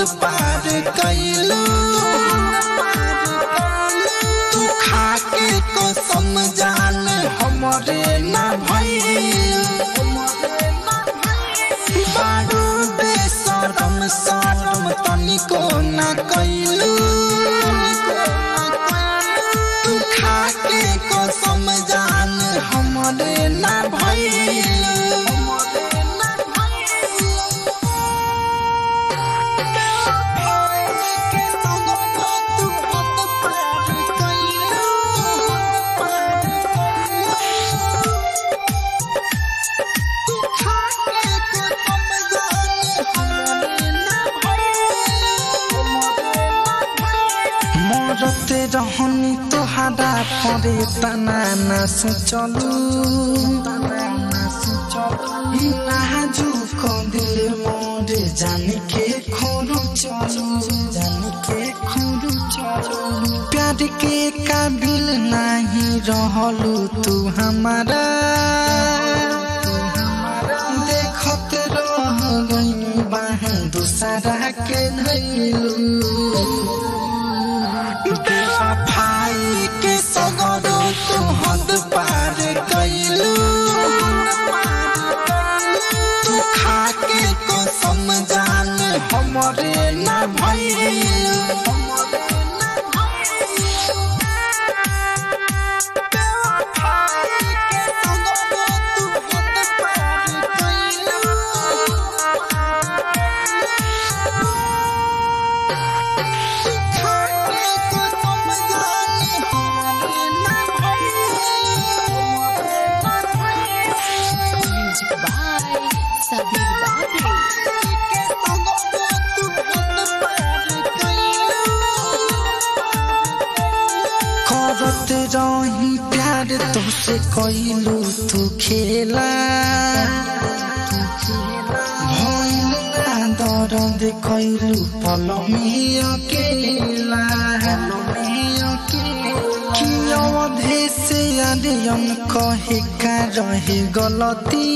पार कैलू तू खा के कसम जान हमरे ना भइल बारू बेसरम सरम तनिको ना कैलू तू खा के कसम जान हमरे ना भइल मरते रहनी तोहरा परे तना ना सोचलू नाजुक दिल मोरे जाने के खोरू चलू जाने के खोरू चलू प्यार के काबिल नहीं रहलू तू हमारा देखत रह गई बाह दूसरा के धैलू बेवफाई के सगरो तू हद पार कैलू तू खा के कसम जान हमरे ना भइल Music by Sabir Babu. करत रही प्यार तुझसे कैलू तू खेला भइल ना दर्द कैलू पल में अकेला कि अवधे से अरियन कहे का रहे गलती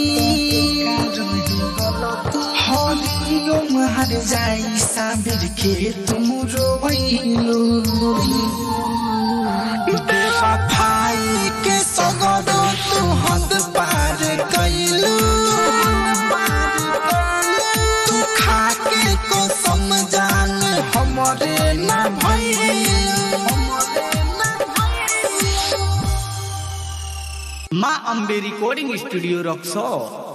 हरिओम हर जाई साबिर के तुम रोइलू बेवफाई के सगरो तू हद पार कैलू तू खा के कसम जान हमरे ना भइल माँ अम्बे रिकॉर्डिंग स्टूडियो रक्सौर